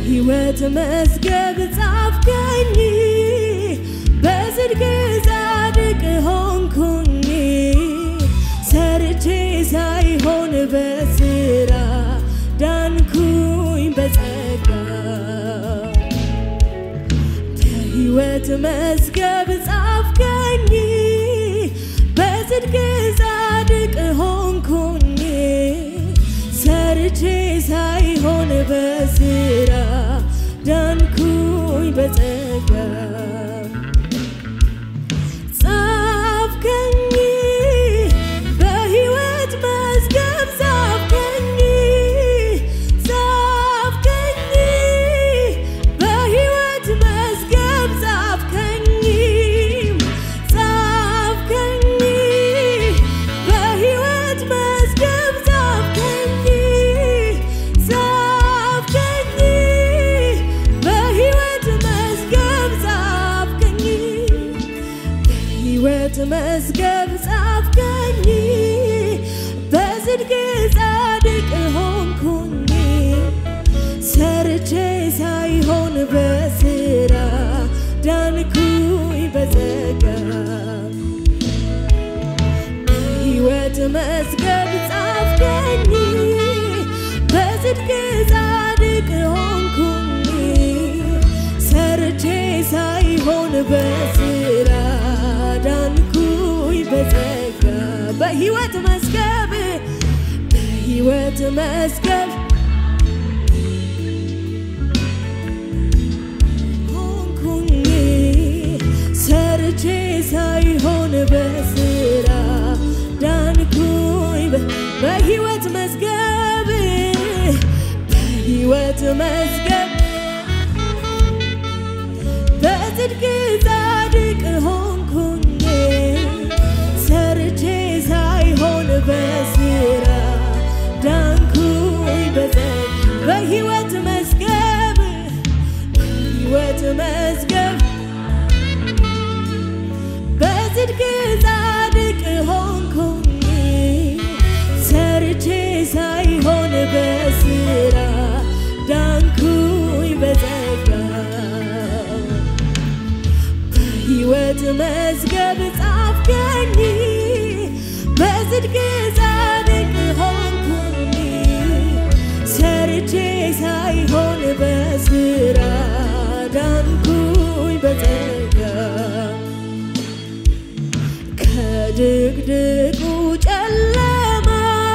በሕይወት መዝገብ ጻፍከኝ በጽድቅ ጻድቅ ሆንኩኝ ሰርቼ ሳይሆን በስራ ዳንኩኝ በጸጋ በሕይወት መዝገብ ጻፍከኝ በጽድቅ ጻድቅ ሆንኩኝ ሰርቼ ሳይሆን በስራ ዳንኩኝ በጸጋ ጻፍከኝ በሕይወት መዝገብ ጻፍከኝ ጻፍከኝ በሕይወት መዝገብ ጻፍከኝ ጻፍከኝ በሕይወት መዝገብ ጻፍከኝ ጻፍከኝ በሕይወት መዝገብ ጻፍከኝ በሕይወት መዝገብ ጻፍከኝ በጽድቅ ጻድቅ ሆንኩኝ ሰርቼ ሳይሆን በስራ ዳንኩኝ በጸጋ በሕይወት መዝገብ ጻፍከኝ በጽድቅ ጻድቅ ሆንኩኝ ሰርቼ ሳይሆን በስራ ዳንኩኝ በጸጋ በሕይወት መዝገብ በሕይወት መዝገብ ሆንኩኝ ሰርቼ ሳይሆን በስራ ዳንኩኝ በ- በሕይወት መዝገብ በሕይወት መዝገብ በጽድቅ ጻድቅ ሆንኩኝ ሰርቼ ሳይሆን በስራ ዳንኩኝ በጸጋ በሕይወት መዝገብ በሕይወት መዝገብ በጽድቅ ጻድቅ ሆንኩኝ ሰርቼ ሳይሆን በስራ ዳንኩኝ በጸጋ በሕይወት መዝገብ ጻፍከኝ በጽድቅ ጻድቅ ሆንኩኝ ሰርቼ ሳይሆን በስራ ዳንኩኝ በጸጋ ከድቅድቁ ጨለማ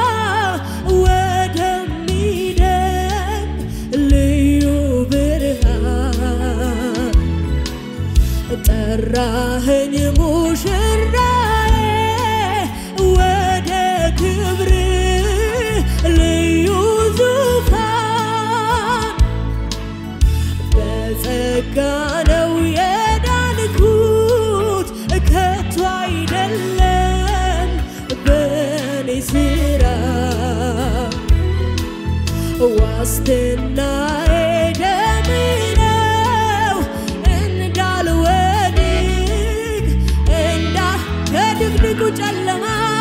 ወደሚደንቅ ልዩ ብርሃን ጠራኸኝ ሙሽራዬ ወደ ክብር ልዩ ዙፋን በጸጋ ነው የዳንኩት ከቶ አይደለም በኔ ስራ ዋስትናዬ ደም ነው እንዳልወድቅ እንዳ ከድቅድቁ ጨለማ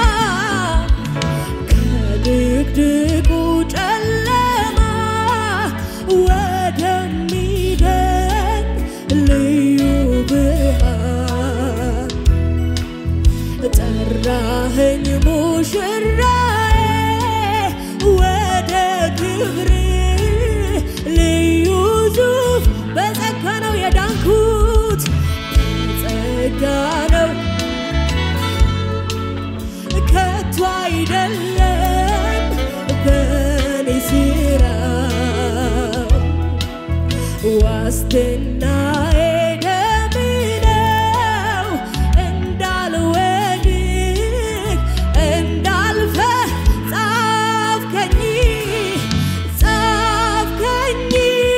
ከድቅድቁ ጨለማ ወደሚደንቅ ልዩ ብርሃን ጠራኸኝ ሙሽራዬ ወደ ክብር ልዩ ዙፍ በጸጋ ነው የዳንኩት በጸጋ ነው ከቶ አይደለም በኔ ስራ ዋስትናዬ ደም ነው እንዳልወድቅ እንዳልፈ ጻፍከኝ ጻፍከኝ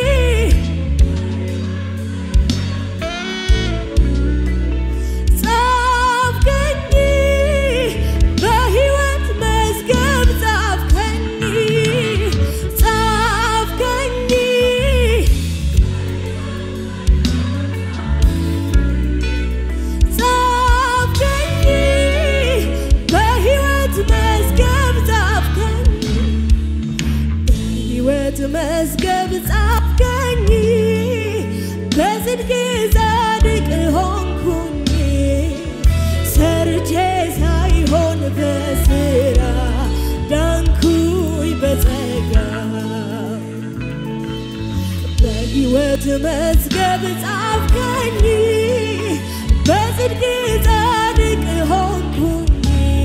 ጻፍከኝ በሕይወት መዝገብ ጻፍከኝ ጻፍከኝ ጻፍከኝ በሕይወት መዝገብ ጻፍከኝ በሕይወት መዝገብ ጻፍከኝ በጽድቅ ጻድቅ ሆንኩኝ ሰርቼ ሳይሆን በስራ ዳንኩኝ በጸጋ በሕይወት መዝገብ ጻፍከኝ በጽድቅ ጻድቅ ሆንኩኝ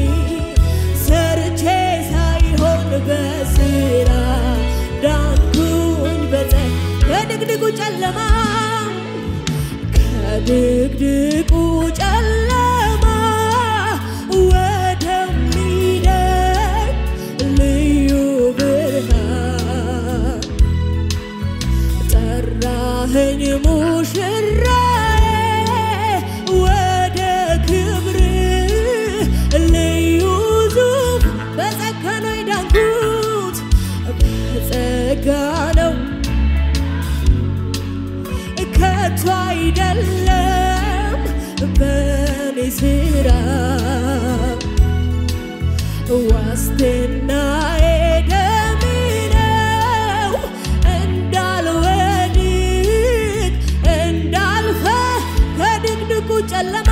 ሰርቼ ሳይሆን በስራ ዳንኩኝ በጸጋ ከድቅድቁ ጨለማ ከድቅድቁ ጨለማ ወደሚደግ ልዩ ብርሃን ጠራኸኝ ሙሽራዬ ወደ ክብር ልዩ ዙፍ በጸጋ ነው የዳንኩት በጸጋ ነው ከቶ አይደለም በኔ ስራ ዋስትናዬ ደም ነው እንዳልወድቅ እንዳልፈ ከድቅድቁ ጨለማ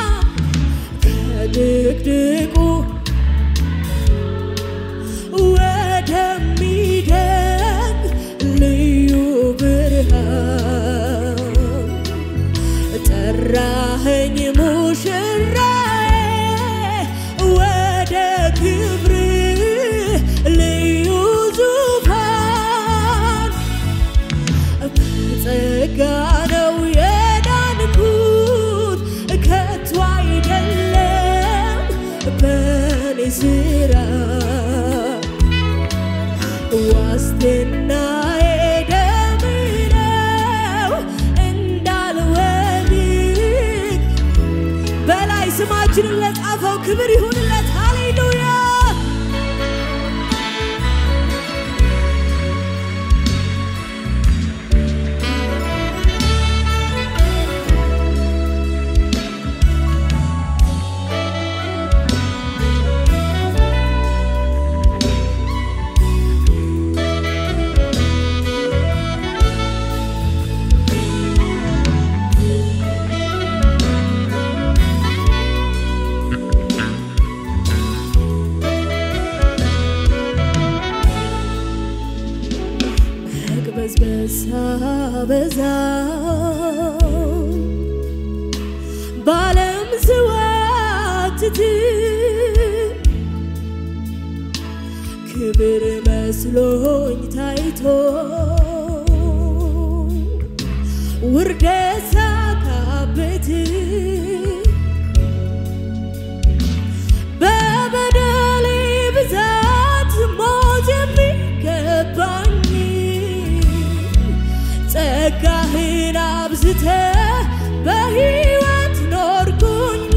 ከድቅድቁ ወደሚደግ ልዩ ብርሃን ጠራኸኝ ሙሽራዬ ወደ ክብር ልዩ ዙፋን በጸጋ ነው የዳንኩት ከቶ አይደለም በኔ ስራ ዋስትናዬ ደም ነው እንዳልወድቅ በላይ ስማችንን ለጻፈው ክብር ይሁንለት። ሃሌሉያ መቅበዝበዝ ሳበዛ በዓለም ስዋትት ክብር መስሎኝ ታይቶ ውርደት ሳካብት በበደሌ ብዛት ሞት የሚገባኝ ጸጋህን አብዝተ በሕይወት ኖርኩኝ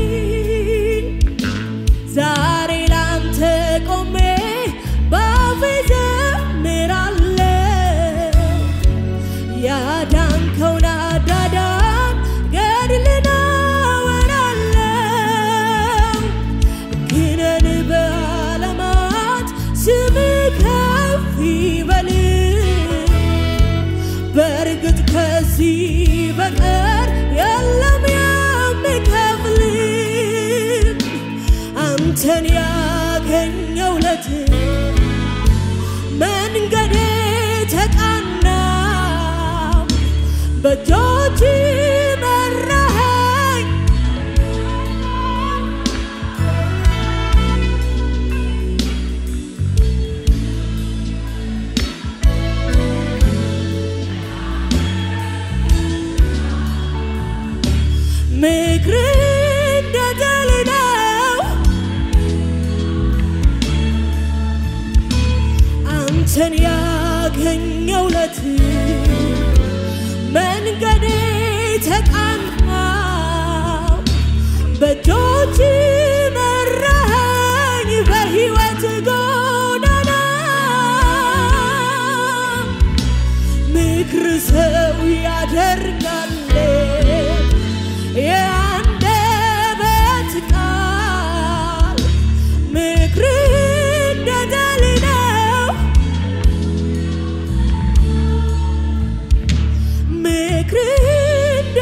ዛሬ ላንተ ቆሜ ባፌ ዘምራለሁ ያዳንከውን አዳዳን ገድልን አወራለሁ ግነን በዓለማት ስም ከፍ ይበል በእርግጥ ከዚህ በቀር የለም የሚከፍል አንተን ያገኘው ለት መንገዴ ተቃና በእጆች መራኸኝ ምክር እንደ ጠል ነው አንተን ያገኘው ለት መንገዴ ተቃና በእጆች መራኸኝ በሕይወት ጎዳና ምክር ሰው ያደርጋል የአንደበት ቃል ምክር እንደ ጠል ነው ምክር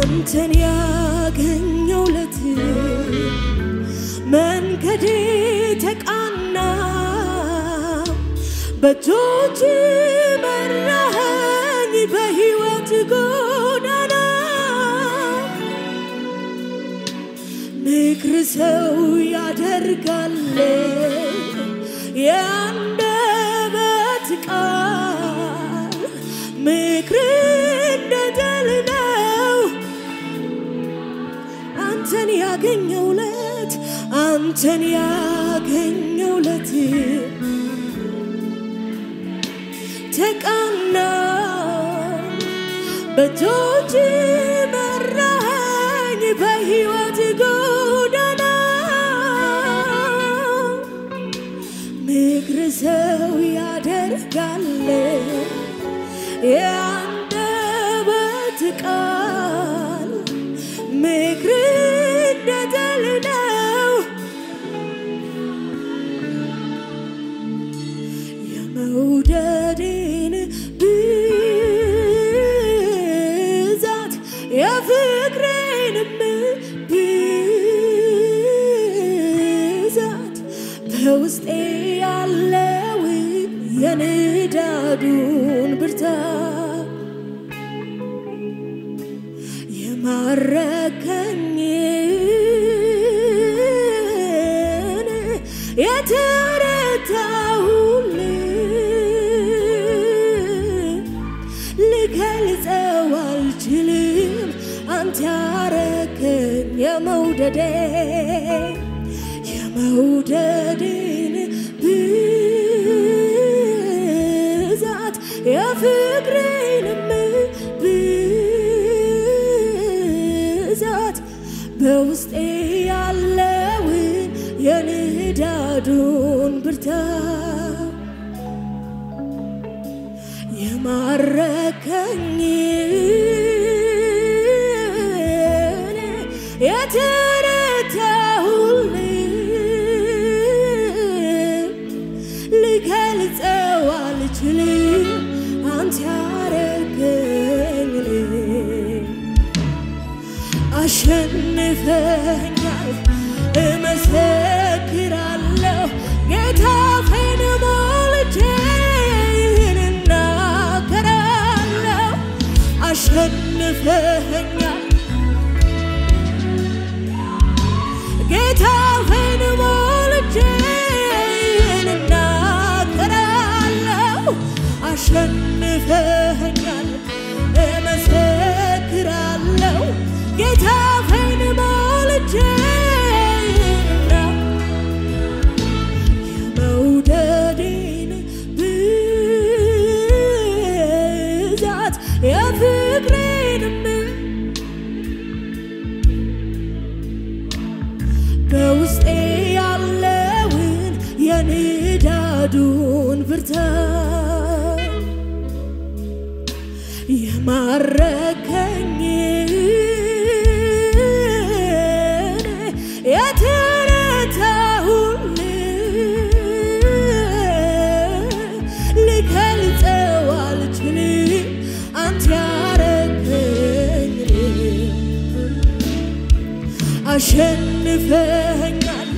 አንተን ያገኘውለት መንገዴ ተቃና በእጆች መራኸኝ በሕይወት ጎዳና ምክር ሰው ያደርጋል የአንደበት ቃል ምክር እንደ ድል ነው አንተን ያገኘውለት አንተን ያገኘውለት ተቃና በእጆች መራኸኝ በሕይወት ጎዳና ምክር ሰው ያደርጋል የአንደበት ቃል ምክር እንደ ድል ነው የመውደዴን ብዛት የፍቅሬንም ብዛት በውስጤ ያለውን የንዳዱን ብርታት የማረከኝን የተረታሁል ልገልጸው አልችልም አንተ ያረከኝ የመውደዴ የመውደዴን ብዛት የፍቅሬንም ብዛት በውስጤ ያለውን የንዳዱን ብርታት የማረከኝን የተረታሁል ልገልጸው አልችልም አንተ ያረገኝ አሸንፈኛል እመሰክራለሁ ጌታ ፌን ሞልቼ ይህን እናገራለሁ አሸንፈኛል ጌታ ፌን ሞልቼ ይህን እናገራለሁ አሸንፈኛል እመሰክራለሁ ጌታ ፌን ሞልቼ ይህን የመውደዴን ብዛት የፍቅሬንም በውስጤ ያለውን የንዳዱን ብርታት የማረከኝን የተረታሁል ልገልጸው አልችልም አንተ ያረከኝ አሸንፈኛል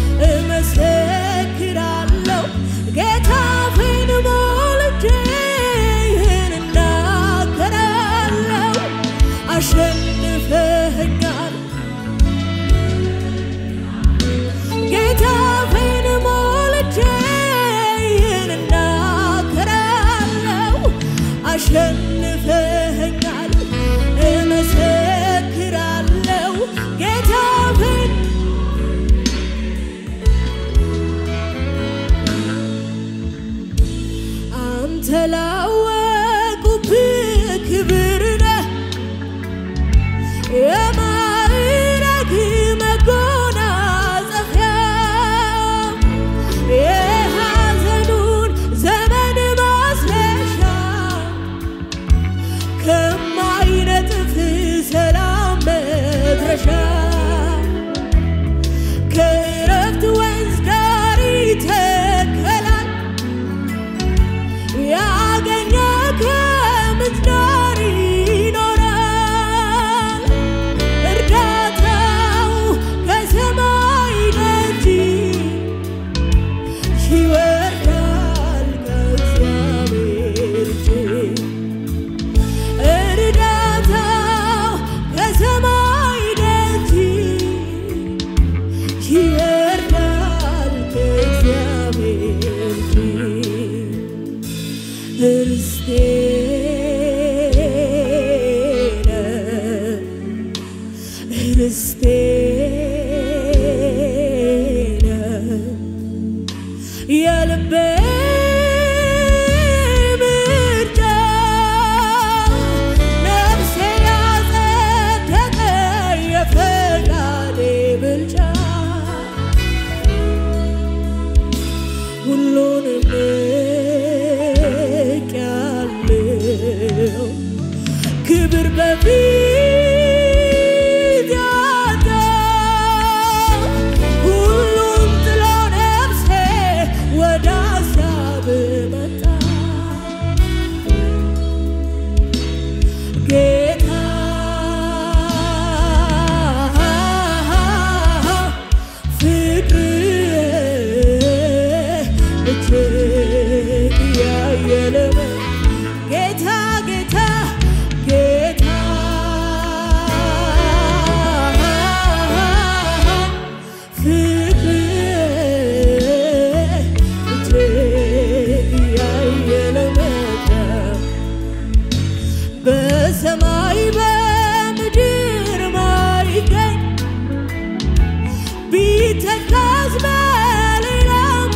እመሰክራለሁ ጌታ ፊን ሞልቼ ይህን እናገራለሁ አሸንፈኛል ጌታ ፊን ሞልቼ ይህን እናገራለሁ አሸንፈኛል እመሰክራለሁ ጌታ ፊን ክብር በፊት ያጣ ሁሉም ጥሎ ነፍሴ ወደ ሀሳብ መጣ ጌታ ፍቅር እጅግ ያየለ ጌታ ጌታ ጌታ ፍቅር እጅግ ያየለ መጣ በሰማይ በምድር ማይገኝ ቢተካስ በሌላ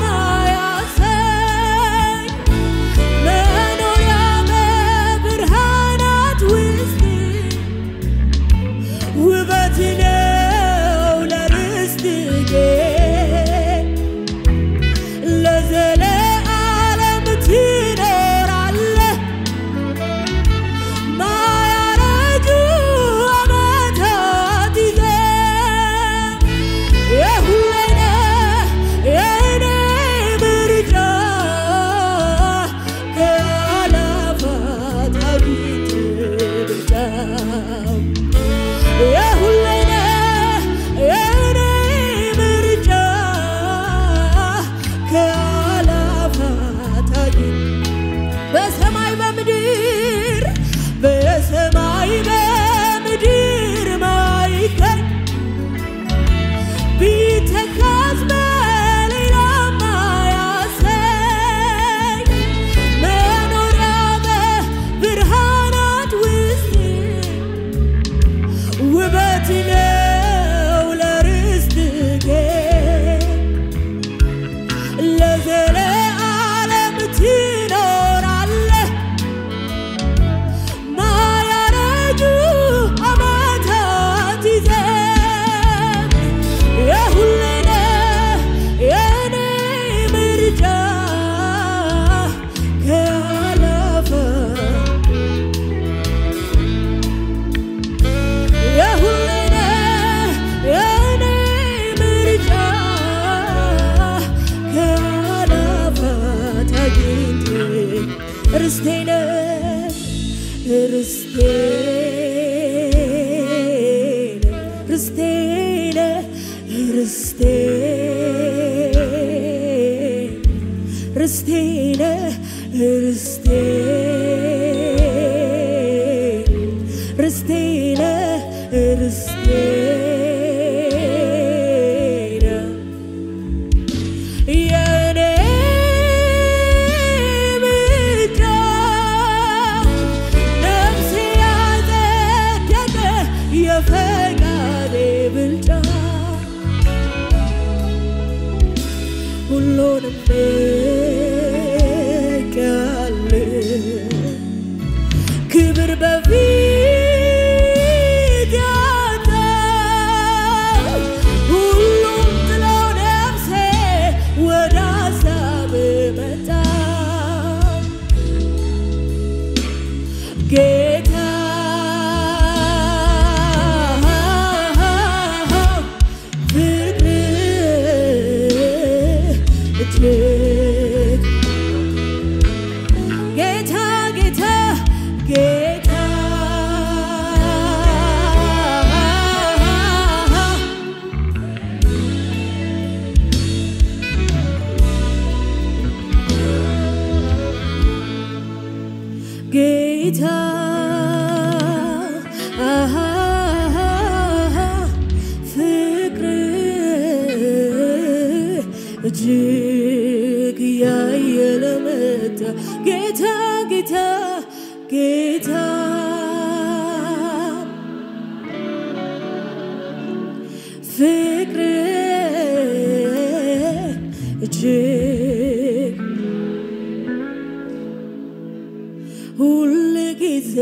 ማያሰኝ መኖሪያ በብርሃናት ውስጥ ውበት ነው ለርስት ለዘለዓለም ትኖራለህ ማያረጁ ዓመታት ይዘህ የሁሌ ነህ የእኔ ምርጫ ከአላፋት አጊት ብልጫ የሁሌ ነህ የእኔ ምርጫ ከአላፋት አጊት በሰማይ በምድር በሰማይ በምድር ማይገኝ ቢተካስ በሌላ ማያሰኝ መኖሪያ በብርሃናት ውስጥ ውበት ነው ለርስትህ ለዘለዓለም ትኖራለህ ማያረጁ ዓመታት ይዘህ የሁሌ ነህ የእኔ ምርጫ ከአላፋት የሁሌ ነህ የእኔ ምርጫ ከአላፋት አግኝቼ ርስቴ ነህ ርስቴ ነህ ርስቴ ነህ ርስቴ ርስቴ ነህ ርስቴ ርስቴ ነህ ርስቴ ነህ የኔ ምርጫ ነፍሴ ያጸደቀ የፈቃዴ ብልጫ ሁሉንም ንቄያለሁ ክብር በፊት ያጣ ሁሉም ጥሎ ነፍሴ ወደ ሀሳብ መጣ ጌታ ፍቅር እጅግ ጌታ ጌታ ጌታ ጌታ ፍቅር እጅግ ያየለ መጣ ጌታ ጌታ ጌታ ፍቅር እጅግ ሁል ጊዜ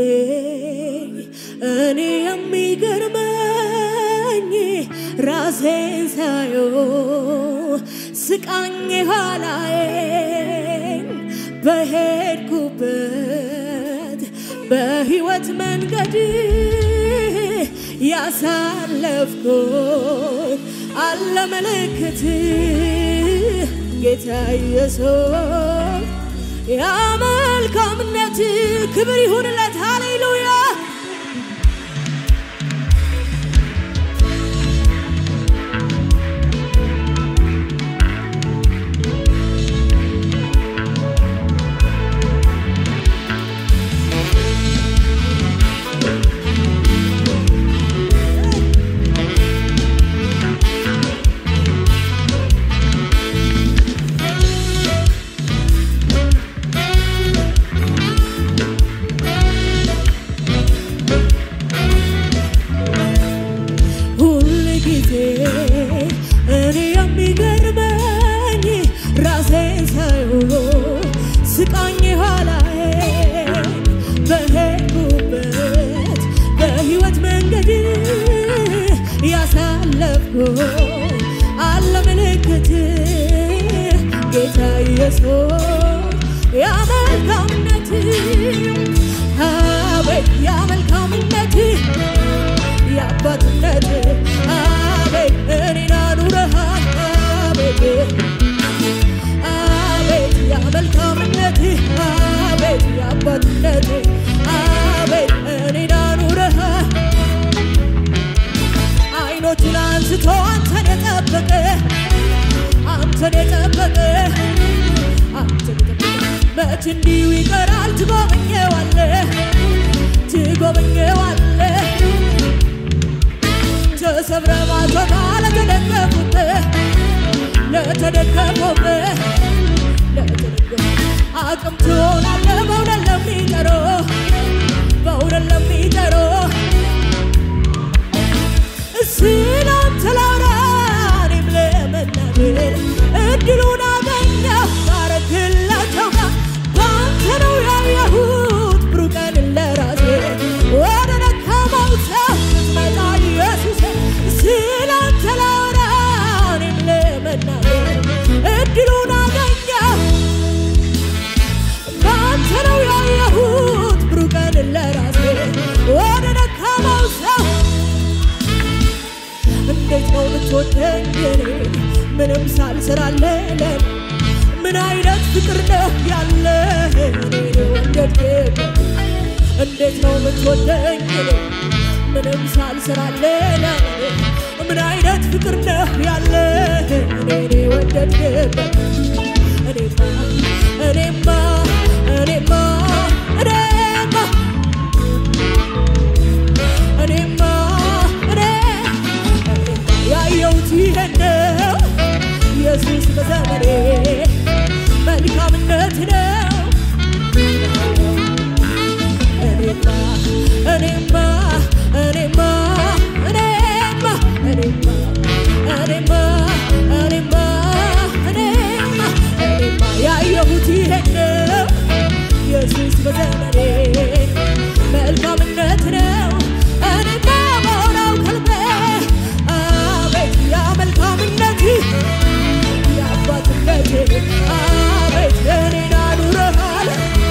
እኔ የሚገርመኝ ራሴን ሳየው ስቃኝ ኋላዬን በሄድኩበት በሕይወት መንገድ ያሳለፍኩት አለ ምልክት ጌታ ኢየሱስ ያ መልካምነት ክብር ይሁንለት። ሃሌሉያ ሁል ጊዜ እኔ የሚገርመኝ ራሴን ሳይሆን ስቃኝ ኋላዬ በሄድኩበት በሕይወት መንገድ ያሳለፍኩ አለ ምልክት ጌታ ኢየሱስ ያ መልካምነት አቤት ያ መልካምነት የአባትነት አቤት እኔን አኑረሃል አቤት አቤት ያ መልካምነት አቤት የአባትነት አቤት እኔን አኑረሃል አይኖቹን አንስቶ አንተን የጠበቀ አንተን የጠበቀ አንተን የጠበቀ መች እንዲሁ ይቀራል ትጎበኘዋለህ ትጎበኘዋለህ ተሰብረ ማቶታ ለተደገፉበት ለተደገፉበት ለተደገፉ አቅም ትሆናለህ በእውነት ለሚጠሩ በእውነት ለሚጠሩ ስላንተ ላውራ እኔም ለመናገር እድሉን አገኘሁ ባረክላቸው ጋር በአንተ ነው ያየሁት ብሩህ ቀንን ለራሴ ወደ ደካማው ሰው ስትመጣ ኢየሱስ ስላንተ ላውራ እኔም ለመናገር እድሉን አገኘሁ በአንተ ነው ያየሁት ብሩህ ቀንን ለራሴ ወደ ደካማው ሰው እንዴት ነው የምትወደኝ እኔ ምንም ሳልሰራለህ ምን አይነት ፍቅር ነው ያለ እኔን ወደድክ እንዴት ነው የምትወደኝ እኔ ምንም ሳልሰራለህ ምን አይነት ፍቅር ነው ያለ እኔን ወደድክ እኔማ እኔማ እኔማ እኔማ እኔማ እኔ ያየሁት ይሄን ነው ኢየሱስ በዘመኔ መልካምነት ነው እኔማ እኔማ እኔማ እኔማ እኔማ እኔማ እኔማ እኔማ እኔማ ያየሁት ይሄን ነው ኢየሱስ በዘመኔ መልካምነት ነው እኔማ በሆነው ከልቤ አቤት ያ መልካምነት የአባትነት አቤት እኔን አኑረሃል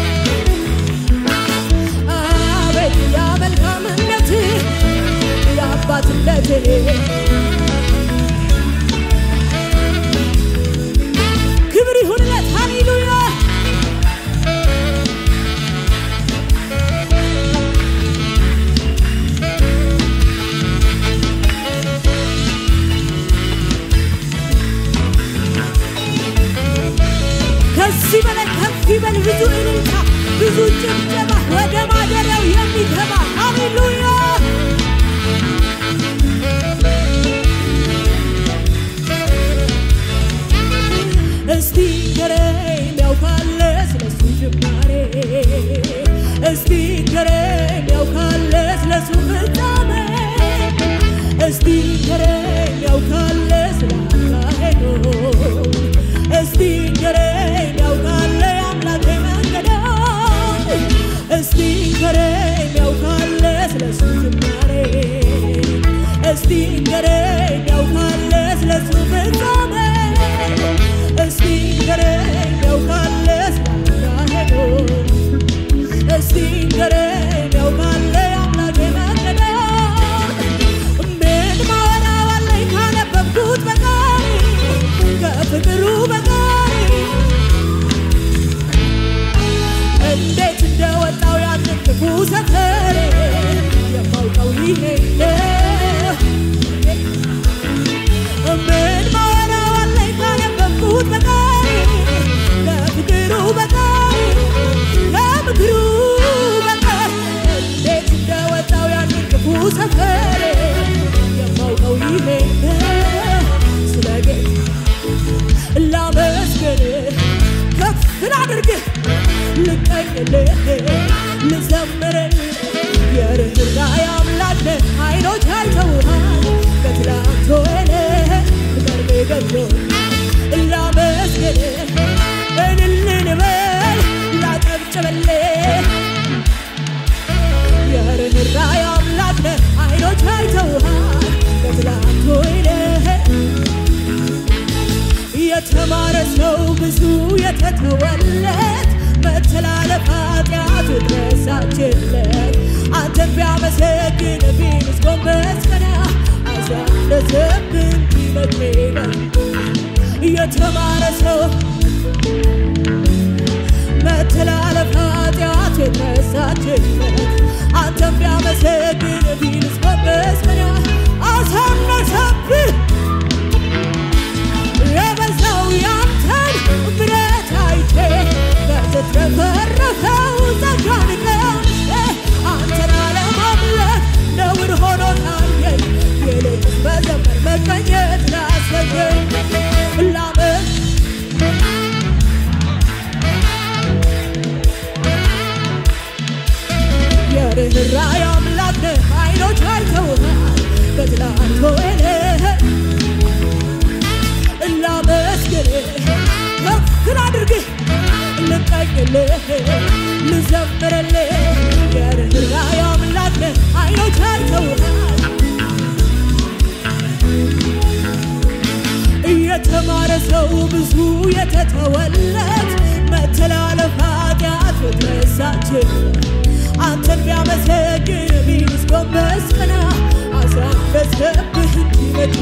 አቤት ያ መልካምነት የአባትነት ክብር ይሁንለት ሃሌሉያ ከዚህ በላይ ከፍ ይበል ብዙ እልልታ ብዙ ጭብጨባ ወደ ማደሪያው የሚገባ ሃሌሉያ የተተወለት መተላለፍ ኃጢአቱ ረሳችለት አንተን ቢያመሰግን ቢንስ ጎንበስ ቀና አሳነሰብን ቢመግቤበ የተማረ ሰው መተላለፍ ኃጢአት የተረሳችለት አንተን ቢያመሰግን ቢንስ ጎንበስ ቀና አሳነሰብን የበዛው ያንተን ምሕረት አይቼ በተትረፈረፈው ጸጋን ቀምሼ አንተን አለማምለክ ነውር ሆኖ ታየኝ ይልቅስ በዘመን መቀኘት ላሰኘኝ ላመን የርኅራኄ አምላክ ነህ አይኖች አይተውሃል በትላንት ወይንህ ላመስግንህ ከፍ ላድርግህ ልቀኝልህ ልዘምርልህ የርኅራኄ አምላክ ነህ አይኖች አይተውሃል የተማረ ሰው ብዙ የተተወለት መተላለፍ ኃጢአት ረሳችለት አንተን ቢያመሰግን ቢንስ ጎንበስ ቀና አሳነሰብህ እንጂ መቼ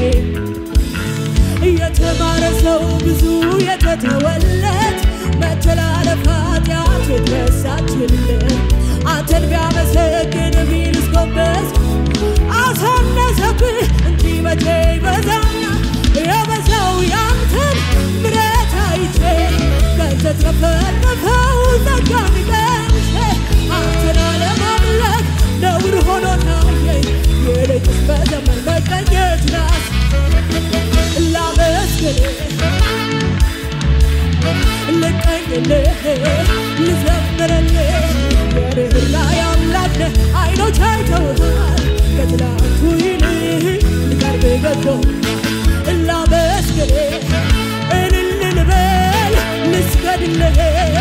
የተማረ ሰው ብዙ የተተወለት መተላለፍ ኃጢአት የተረሳችለት አንተን ቢያመሰግን ቢንስ ጎንበስ አሳነሰብህ እንጂ መቼ በዛና የበዛው ያንተን ምሕረት አይቼ ከተትረፈረፈው ጸጋን ቀምሼ አንተን አለማምለክ ነውር ሆኖ ታየኝ ይልቅስ በዘመን መቀኘት ናት ላመስግንህ ልቀኝልህ ልዘምርልህ የርኅራኄ አምላክ ነህ አይኖች አይተውሃል ከትላንቱ ይልቅ ሊቀርብ ገዶ ላመስግንህ እልል ልበል ልስገድልህ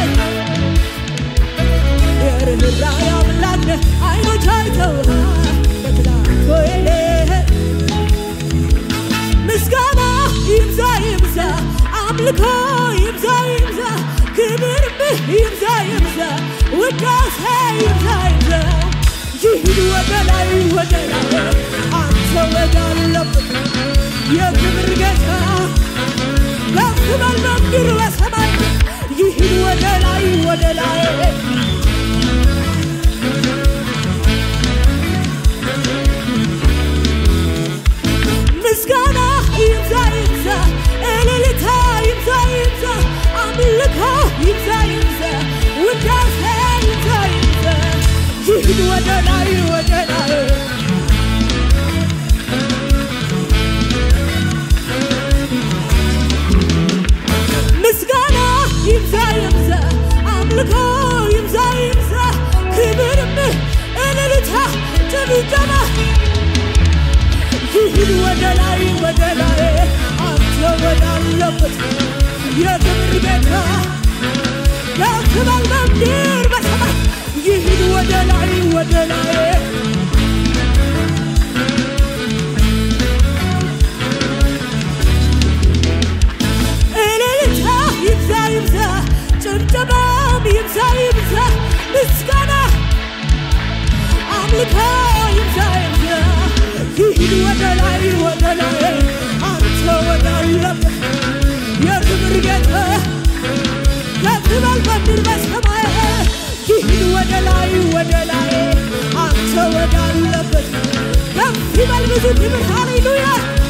የርኅራኄ አምላክ ነህ አይኖች አይተውሃል ከትላንቱ ይልቅ ምስጋና ይብዛ ይብዛ አምልኮ ይብዛ ይብዛ ክብርብህ ይብዛ ይብዛ ውዳሴ ይብዛ ይብዛ ይሂድ ወደ ላይ ወደ ላይ አንተ ወዳለበት የክብር ጌታ ከፍ በል በምድር በሰማይ ይሂድ ወደ ላይ ወደ ላይ ምስጋና ይብዛ ይብዛ እልልታ ይብዛ ይብዛ አምልኮ ይብዛ ይብዛ ውዳሴ ይብዛ ይብዛ ይሂድ ወደ ላይ ወደ ላይ ምስጋና ይብዛ ይብዛ አምልኮ ይብዛ ይብዛ ክብርም እልልታ ጭብጨባ ይሂድ ወደ ላይ ወደ ላይ አንተ ወዳለበት የክብር ቤታ ከፍ በል በምድር በሰማይ ይሂድ ወደ ላይ ወደ ላይ እልልታ ይብዛ ይብዛ ጭብጨባም ይብዛ ይብዛ ምስጋና አምልኮ ይብዛ ይብዛ ይሂድ ወደ ላይ ወደ ላይ አንተ ወዳለበት የክብር ጌታ ከፍ በል በምድር በሰማይ ይሂድ ወደ ላይ ወደ ላይ አንተ ወዳለበት ከፍ ይበል ብዙ ክብር ሃሌሉያ